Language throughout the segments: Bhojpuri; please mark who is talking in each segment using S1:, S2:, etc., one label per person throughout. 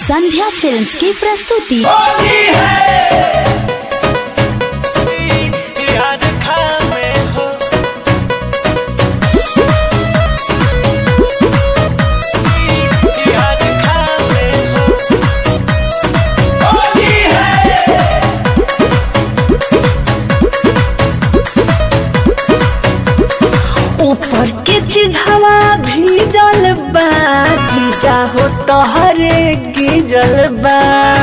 S1: संध्या फिल्म्स की प्रस्तुति
S2: याद खामे हो याद खामे हो होली है
S3: ऊपर के चिझवा भीजल बा जीजा हो तोहरे गिजल बा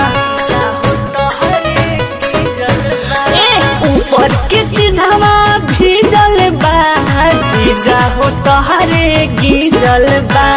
S3: ए, ऊपर के चिझवा भीजल बा जीजा हो तोहरे गिजल बा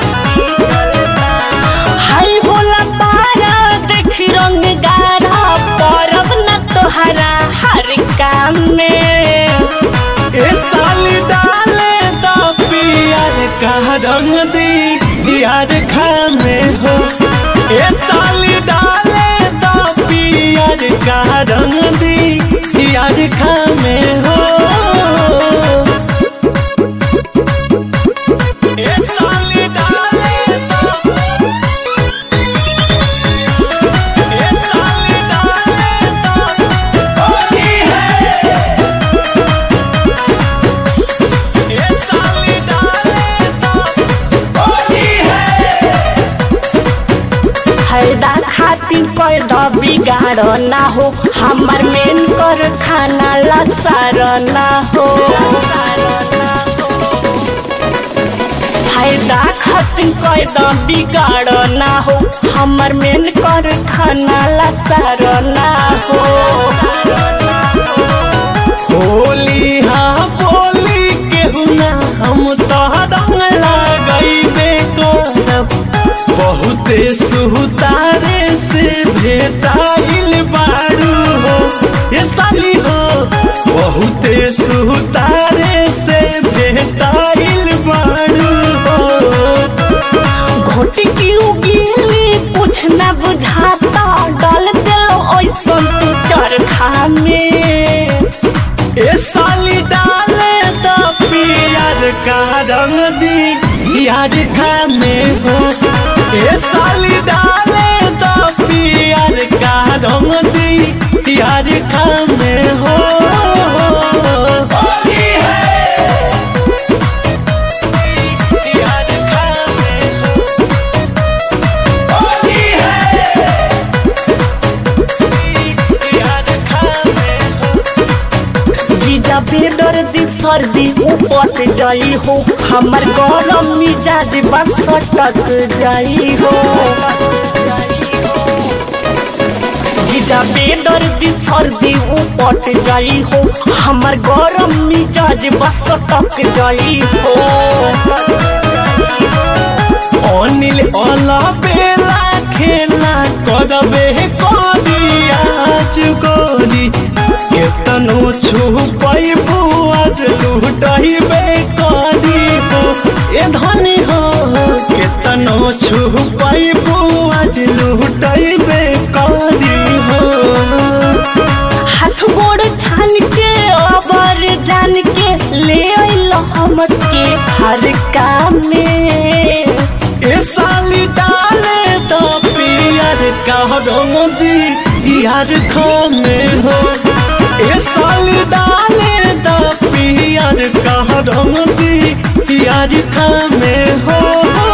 S3: हाय भोला तारा देखी रंग गाढ़ा परब न तोहरा हर काम में
S2: ए साली डाले दा पियर का रंग दी याद खामे हो ए साली डाले दा पियर का रंग दी याद खामे हो ए साली डाले दा ए साली डाले दा होली है ए साली डाले दा होली है
S3: फायदा खातिर पैदा बिगाड़ ना हो हमार मेन कर खाना लसार ना हो फायदा खातिर पैदा बिगाड़ ना हो हमार मेन कर खाना लसार ना हो
S2: होली हाँ बोली केहू ना हम तो रंग लगैबे करब बहुते सुतारे से भेटाइल बारू हो ये साली हो बहुते सुतारे से भेटाइल बारू हो
S3: घोटी की उगीली कुछ न बुझाता डाल दिलो ऐसन तू चरखा में
S2: ए साली डाले तो पियर का रंग दी यार खाने हो ए साली डाले तो पियर का रंग दी यार खाने हो होली है यार खाने हो होली है यार खाने हो
S3: जीजा बेडर दी सर्दी उपट जाई हो हमर गरम मिजाज बस सटक जाई हो जीजा बेडर दी सर्दी उपट जाई हो हमर गरम मिजाज बस सटक जाई हो
S2: অনিল অলা বেলা খেলা করবে করিয়া চুকরি কেতনো ছুপাইবু আজ লুটাইবে করি হো এ ধনী হো কেতনো ছুপাইবু আজ লুটাইবে করি হো
S3: हाथ गोड़ छान के अबर जान के ले अइल हम के हर काम में
S2: ए साली डाले तो पियर का रंग दी यार खाने हो ए साली डाले तो पियर का रंग दी यार खाने हो